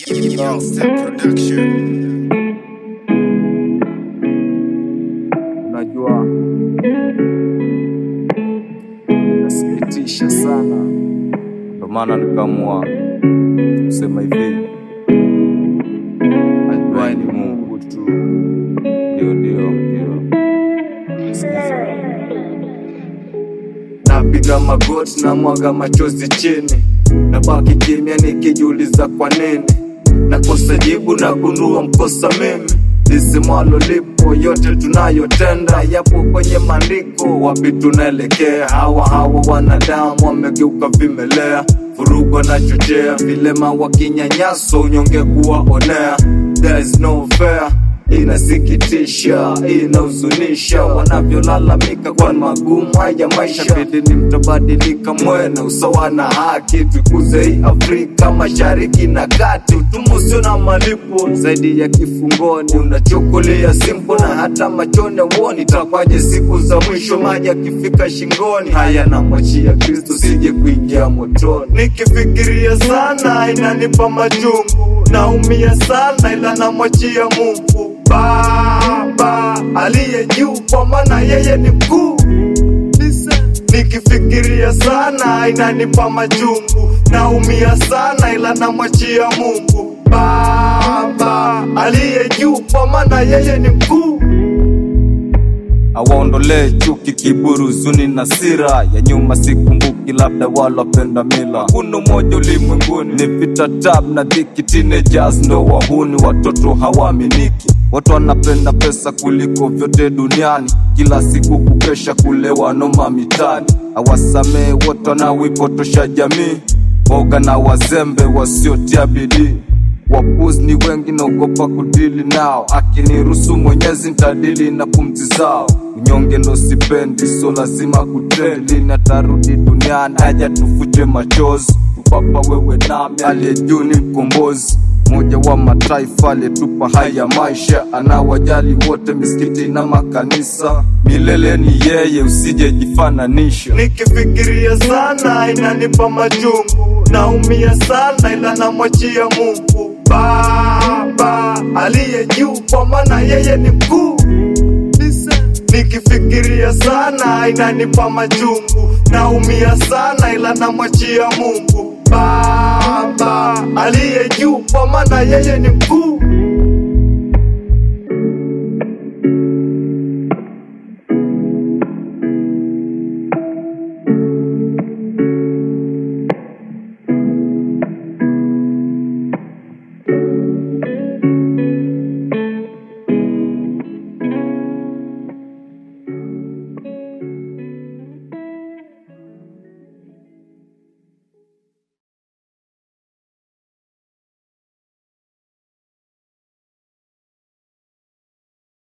Production. Unajua, inasikitisha sana, ndo maana nikaamua kusema hivi, ajuaye ni Mungu tu. Ndio, ndio, ndio. Napiga magoti na mwaga machozi chini, nabaki kimya nikijiuliza kwa nini nakosa jibu na gundua mkosa mimi lisimwalo lipo yote tunayotenda yapo kwenye maandiko wapi tunaelekea hawa hawa wanadamu wamegeuka vimelea vurugu wanachochea vilema wakinyanyaso unyonge kuwaonea There is no fair inasikitisha inahuzunisha wanavyolalamika kwa magumu haya maisha bidini mtabadilika mwena usawa na haki tukuze hii afrika mashariki na kati utumwa usio na malipo zaidi ya kifungoni unachokolea simpo na hata machoni uoni takwaje siku za mwisho maji akifika shingoni haya namwachia kristo sije kuingia motoni nikifikiria sana inanipa majungu naumia sana ila namwachia mungu baba aliye juu kwa maana yeye ni mkuu nikifikiria sana inanipa majungu naumia sana ila namwachia mungu baba aliye juu kwa maana yeye ni mkuu awaondolee chuki, kiburi, huzuni na sira ya nyuma. Sikumbuki, labda wala wapenda mila. Kuna umoja ulimwenguni, ni vita, tab na dhiki. Teenagers ndo wahuni, watoto hawaaminiki. Watu wanapenda pesa kuliko vyote duniani, kila siku kukesha, kulewa noma mitani. Awasamee wote wanaoipotosha jamii, boga na wazembe wasiotia bidii wapuzi ni wengi, naogopa kudili nao. Akiniruhusu Mwenyezi ntadili na pumzi zao. Unyonge ndo sipendi, so lazima kutrendi. Natarudi duniani, haja tufute machozi. Papa wewe nami, aliye juu ni mkombozi mmoja wa mataifa aliyetupa haya maisha, anawajali wote, misikiti na makanisa. Milele ni yeye, usijejifananisha. Nikifikiria sana inanipa majungu, naumia sana ila namwachia Mungu Baba aliye juu, kwa maana yeye ni mkuu. Nikifikiria sana inanipa majungu, naumia sana ila namwachia Mungu Baba aliye juu, kwa maana yeye ni mkuu.